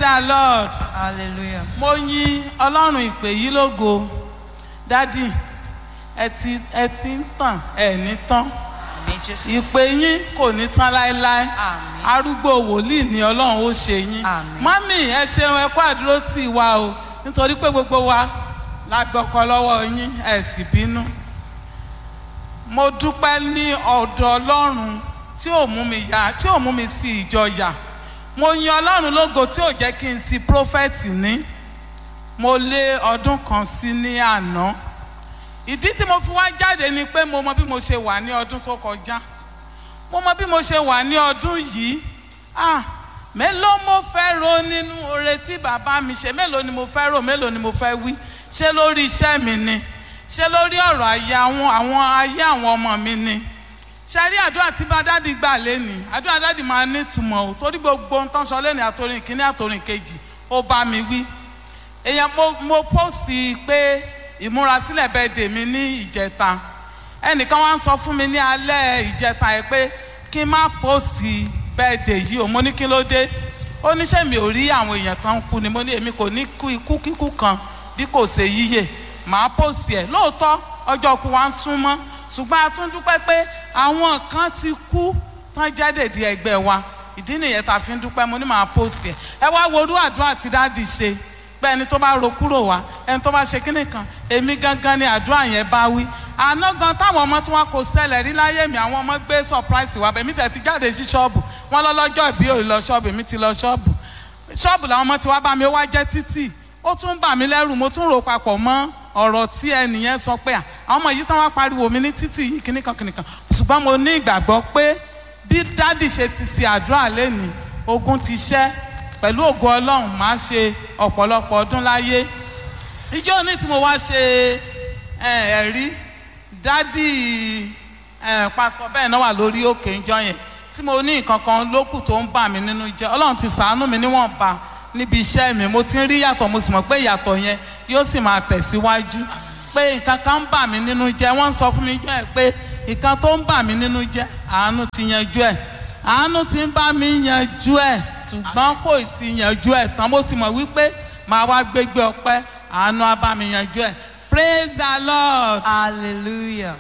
the lord Hallelujah. mo yin ọlọ́run ìpè yìí lógo dádì ẹ ti ẹ ti ń tàn ẹ ní tán Àmín Jésù. ìpè yín kò ní tán láéláé Àmín. arúgbó wòlíì ni ọlọ́run ó ṣe yín Àmín. mọ́mì ẹ ṣeun ẹ kó àdúró tì wá o nítorí pé gbogbo wa la gbọ́kọ lọ́wọ́ yín ẹ sì bínú mo dúpẹ́ ní ọ̀dọ̀ ọlọ́run tí ò mú mi yá tí ò mú mi sí ìjọyà mo yin ọlọ́run lógo tí ò jẹ́ kí n sí prófẹ́tì ní mo lé ọdún kan sí ní àná ìdí tí mo fi wá jáde ni pé mo mọ bí mo ṣe wà ní ọdún tó kọjá mo mọ bí mo ṣe wà ní ọdún yìí ah mélòó mo fẹ́ ro nínú oore tí bàbá mi ṣe mélòó ni mo fẹ́ rò mélòó ni mo fẹ́ wí ṣé lórí iṣẹ́ mi ni ṣé lórí ọ̀rọ̀ ayé àwọn àwọn ayé àwọn ọmọ mi ni ṣe rí àdúrà tí bá dádì gbà lẹ́nìí àdúrà dádì máa ní ìtumọ̀ o torí gbogbo ohun tó ń sọ lẹ́nìí àtòrìn kìíní àtòrìn kejì ó bá mi wí èèyàn mo mo pósìtì pé ìmúrasílẹ̀ bẹ́ẹ̀ dè mí ní ìjẹta ẹnìkan wá ń sọ fún mi ní alẹ́ ìjẹta yẹn pé kí n má pósìtì bẹ́ẹ̀ dè yìí o mo ní kí ló dé ó ní ṣé mi ò rí àwọn èèyàn kan kú ni mo ní èmi kò ní kú ikú kíkú kan bí kò ṣe yíyè màá pósìtì ẹ̀ lóòótọ́ ọjọ́ kú wa ń súnmọ́ ṣùgbọ́n a tún dúpẹ́ pé àwọn kan ti kú tán jẹ́ dèdí ẹgbẹ́ wa ìdí nìyẹn tá a fi ń dúpẹ́ mo ní màá pósìtì ẹ̀ ẹ wá wo orú àdúrà tí dáàdì ṣe pé ẹni tó bá ro kúrò wá ẹni tó bá ṣe kíní kan èmi gangan ni àdúrà yẹn bá wí àná gan táwọn ọmọ tí wọn kò ṣẹlẹ̀ rí láyé mi àwọn ọmọ gbé surprise wá bẹ̀mí tẹ̀ ti jáde sí ṣọ́ọ̀bù wọn lọ́lọ́jọ́ ìbí ò lọ ṣọ́ọ̀bù èmi ti lọ ṣọ́ọ̀bù ṣọ́ọ̀bù làwọn ọmọ tí wá bá mi ó wá jẹ́ títì ó tún bà mí lẹ́rù mo tún rò papọ̀ mọ́ ọ̀rọ̀ tí ẹnìyẹn sọ pé à àwọn ọmọ yìí tán wá pariwo mi ní títì yìí kíní kan kíní kan ṣùgbọ́n mo ní ìgbàgbọ́ pé bí dádì ṣe ti ṣe àdúrà lẹ́nìí ogun ti ṣẹ́ pẹ̀lú ògo ọlọ́run máa ṣe ọ̀pọ̀lọpọ̀ ọdún láyé ìjọ ní tí mo wá ṣe ẹ, ẹ̀rí dádì ẹ, pásítọ̀ bẹ́ẹ̀ náà wà lórí òkè ìjọ yẹn tí mo ní nǹkan kan lókù tó ń bà mí nínú jẹ́ ọlọ́run ti sàánú mi níwọ̀nba níbi iṣẹ́ mi mo ti ń rí yàtọ̀ mo sì mọ̀ pé ìyàtọ̀ yẹn yóò sì máa tẹ̀síwájú pé nǹkan kan ń bà mí nínú jẹ́ wọ́n ń sọ fún mi jọ ẹ̀ pé nǹkan tó ń bà mí nínú jẹ́ àánú ti yanjú ẹ̀ àánú ti ń bá mi yanjú ẹ̀ ṣùgbọ́n kò ti yanjú ẹ̀ tán mo sì mọ̀ wípé màá wá gbégbé ọpẹ́ àánú á bá mi yanjú ẹ̀ praise the lord. Hallelujah.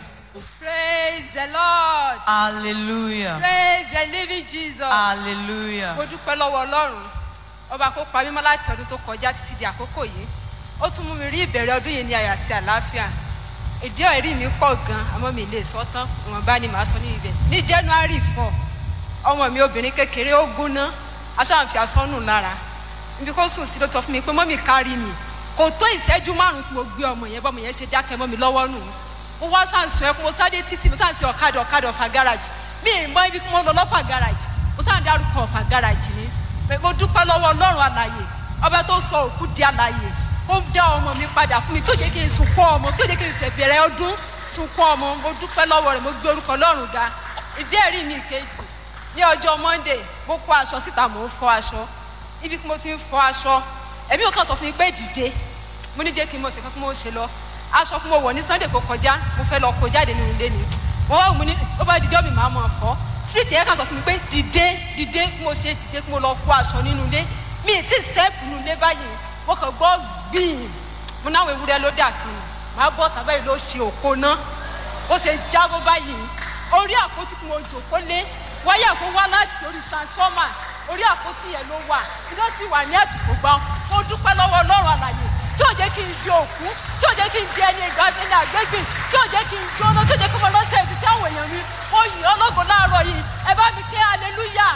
Praise the Lord. Hallelujah. Praise the living Jesus. Hallelujah. Mo dúpẹ́ lọ́wọ́ Ọlọ́run. Ọba kó pa mímọ́ láti ọdún tó kọjá títí di àkókò yìí. Ó tún mú mi rí ìbẹ̀rẹ̀ ọdún yìí ní ayọ̀ àti àlàáfíà. Ìdí ẹ̀rí mi pọ̀ gan, àmọ́ mi lè sọ tán. Ìwọ̀nba ni màá sọ ní ibẹ̀. Ní January four, ọmọ mi obìnrin kékeré ó gúnná. Aṣáǹfì asọ́nù lára. Ibi kó sùn sí ló sọ fún mi pé mọ́mì kárí mi. Kò tó ìṣẹ́jú márùn-ún tí mo gbé ọmọ yẹn bọ́mọ yẹn ṣe dákẹ́ mọ́ mi lọ́wọ́ nù mo wá sàn sùn ẹkún mo sáré títí mo sàn sí ọ̀kadà ọ̀kadà ọ̀fà gáràjì mi ì mọ ibi kí mo lọ lọ́fà gáràjì mo sàn dárúkọ ọ̀fà gáràjì ni Pé mo dúpẹ́ lọ́wọ́ ọlọ́run àlàyé ọba tó sọ òkú di àlàyé ó dá ọmọ mi padà fún mi kí ó jẹ́ kí n sunkún ọmọ kí ó jẹ́ kí n fẹ̀ bẹ̀rẹ̀ ọdún sunkún ọmọ mo dúpẹ́ lọ́wọ́ rẹ̀ mo gbé orúkọ ọlọ́run ga ìdí ẹ̀rí mi kejì ní ọjọ́ monday mo kó aṣọ síta mò ń fọ aṣọ ibi tí mo ti ń fọ aṣọ ẹ̀mí ò kàn sọ fún mi pé dìde mo ní jẹ́ kí n mọ̀ ṣe kí mo ṣe lọ aṣọ kí mo wọ̀ ní sunday kó kọjá mo fẹ́ lọ kó jáde nínú ilé ni mo wá wù mí ní ó bá dijọ́ mi máa mọ̀ fọ́ spirit yẹn kàn sọ fún mi pé dìde dìde kí mo ṣe dìde kí mo lọ kó aṣọ nínú ilé mi ì tí step nínú ilé báyìí mo kàn gbọ́ gbìn mo náwó ewúrẹ́ ló dà kí n máa bọ́ tàbá yìí ló ṣe òpó náà ó ṣe jábọ́ báyìí orí àpótí tí mo jòkó lé wáyà kó wá láti orí transformer orí àpótí yẹn ló wà iná sì wà ní àsìkò gbọ́n mo dúpẹ́ lọ́wọ́ ọlọ́run àlàyé tí ò jẹ́ kí n di òkú tí ò jẹ́ kí n di ẹni ìgbà ẹni àgbégbìn tí ò jẹ́ kí n jóná tí ò jẹ́ kí mo lọ sí ẹbí sí àwọn èèyàn mi mo yìn ọ́ lógo láàárọ̀ yìí ẹ bá mi ké hallelujah.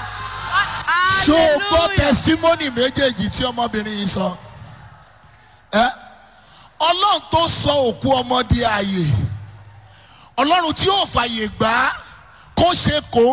ṣó o gbọ́ testimony méjèèjì tí ọmọbìnrin yìí sọ ẹ ọlọ́run tó sọ òkú ọmọ di ààyè ọlọ́run tí yóò fàyè gbà á kó ṣe kó